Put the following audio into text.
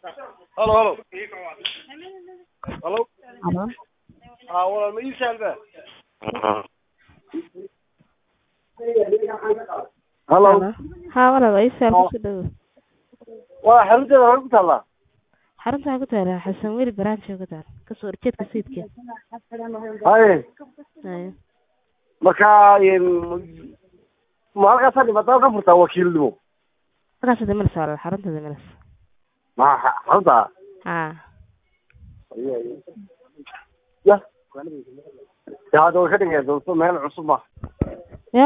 halo halo halo Halo. aa walaal ma ii saalba halo Haa walaal ii saal ku dhaw. waa xarunteeda hore ku taallaa Xarunta ku taala Xasan Weli branch ku taal. Ka soo horjeedka sayidka. haye Haye. marka ma halkaasa dhibaatada ka furtaa wakiilnimo Markaas damir saal xarunta damir. ma xa- xarunta Haa. ya ya hadda way ka dhigeen doonto meel cusub ma